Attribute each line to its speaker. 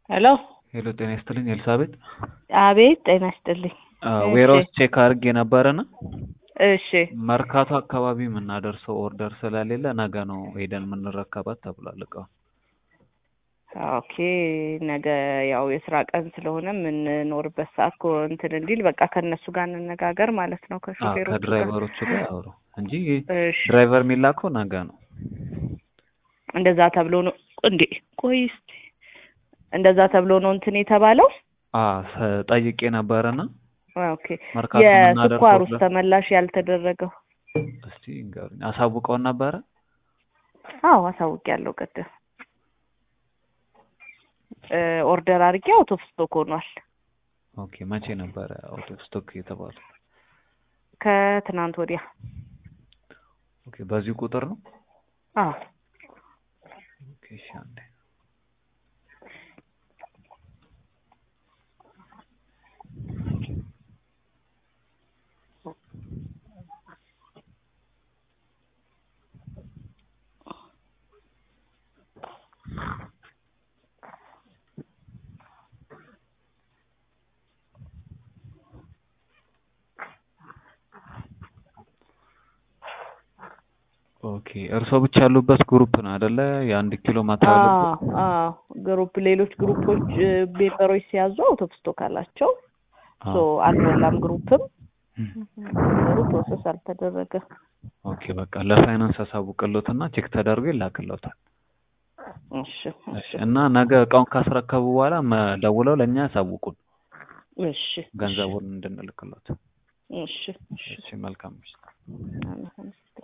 Speaker 1: ሄሎ
Speaker 2: ሄሎ ጤና ይስጥልኝ ኤልሳቤጥ።
Speaker 1: አቤት ጤና ይስጥልኝ።
Speaker 2: ዌራውስ ቼክ አድርጌ ነበረና
Speaker 1: እሺ
Speaker 2: መርካቶ አካባቢ የምናደርሰው ኦርደር ስለሌለ ነገ ነው ሄደን የምንረከባት ተብሏል እቃውን።
Speaker 1: ኦኬ ነገ ያው የስራ ቀን ስለሆነ የምንኖርበት ሰዓት እኮ እንትን እንዲል በቃ ከእነሱ ጋር እንነጋገር ማለት ነው
Speaker 2: አዎ፣
Speaker 1: ከሾፌሮቹ ጋር።
Speaker 2: ከድራይቨሮቹ ጋር አውሩ እንጂ
Speaker 1: እሺ
Speaker 2: ድራይቨር የሚላከው ነገ ነው።
Speaker 1: እንደዛ ተብሎ ነው እንዴ? ቆይ እስኪ እንደዛ ተብሎ ነው እንትን የተባለው።
Speaker 2: አዎ ሰ- ጠይቄ ነበረና
Speaker 1: ኦኬ
Speaker 2: መርካቶ የምናደርሰው
Speaker 1: የስኳር ውስጥ
Speaker 2: ኦርደር
Speaker 1: ተመላሽ ያልተደረገው
Speaker 2: እስቲ ንገሩኝ። አሳውቀውን ነበረ?
Speaker 1: አዎ አሳውቅ ያለው ቅድም እ ኦርደር አድርጌ አውት ኦፍ ስቶክ ሆኗል።
Speaker 2: ኦኬ መቼ ነበረ አውት ኦፍ ስቶክ የተባለው?
Speaker 1: ከትናንት ወዲያ
Speaker 2: ኦኬ በዚህ ቁጥር ነው?
Speaker 1: አዎ
Speaker 2: ኦኬ እሺ አንዴ ኦኬ እርስዎ ብቻ ያሉበት ግሩፕ ነው አይደለ? የአንድ ኪሎ ማቴሪያል
Speaker 1: አዎ አዎ ግሩፕ ሌሎች ግሩፖች እ ሜምበሮች ሲያዙ አውት ኦፍ ስቶክ አላቸው። ሶ አልሞላም ግሩፕም ነገሩ ፕሮሰስ አልተደረገ።
Speaker 2: ኦኬ በቃ ለፋይናንስ አሳውቅሎትና ቼክ ተደርጎ ይላክሎታል።
Speaker 1: እሺ
Speaker 2: እሺ እና ነገ እቃውን ካስረከቡ በኋላ መ- ደውለው ለእኛ ያሳውቁን
Speaker 1: እሺ
Speaker 2: ገንዘቡን እንድንልክሎት።
Speaker 1: እሺ እሺ
Speaker 2: እሺ መልካም ምሽት።
Speaker 1: አመሰግናለሁ።